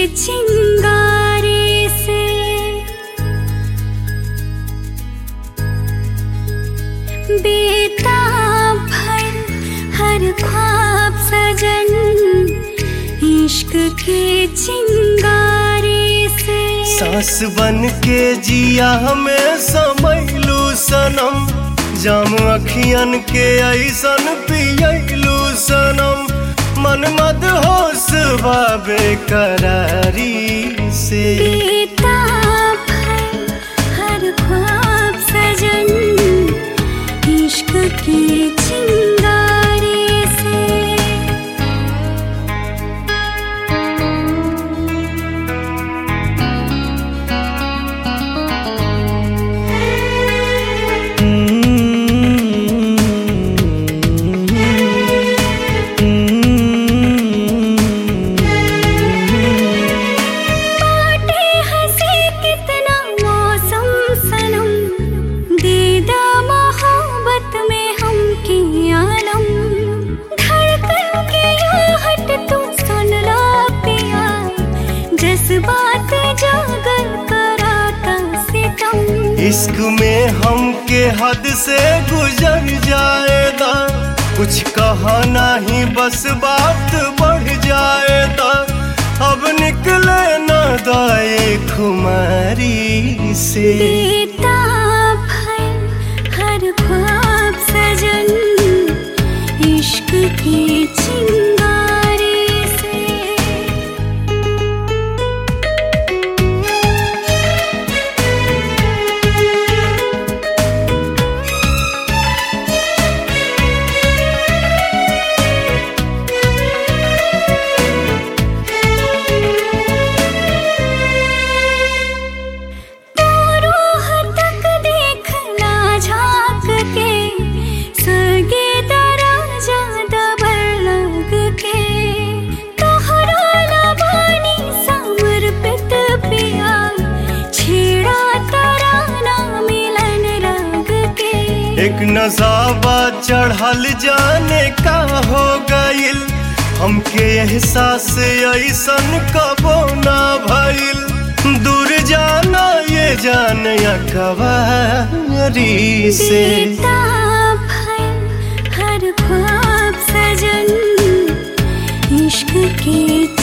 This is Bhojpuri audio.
चिंगारे से बेताब भर हर ख्वाब सजन इश्क के चिंगारे से सास बन के जिया हमें समैलू सनम जाम अखियन के ऐसन पियलू सनम मन मद होश बाबे करारी से बेताब भर हर ख्वाब सजन इश्क के चिंगारे से बाटे हंसी कितना मौसम सनम दीदा मोहब्बत में हम की आलम धड़कन के आहट तू सुन ला पिया जज्बात जागर कराता सितम इश्क में हम के हद से गुजर जाएगा कुछ कहा नहीं बस बात बढ़ जाएगा अब निकले न दाए खुमारी से बेताब है हर ख्वाब सजन इश्क के चिंगारे से रूह तक देखना झांक के सगे दराजा दबर लग के तोहरा लबानी समर्पित पिया छेड़ा तराना मिलन रंग के एक नजाबा चढ़ल जाने का हो गइल हमके एहसास ऐसन कबो ना भइल दूर जाना ये जान कवारी से बेताब है हर ख्वाब सजन इश्क के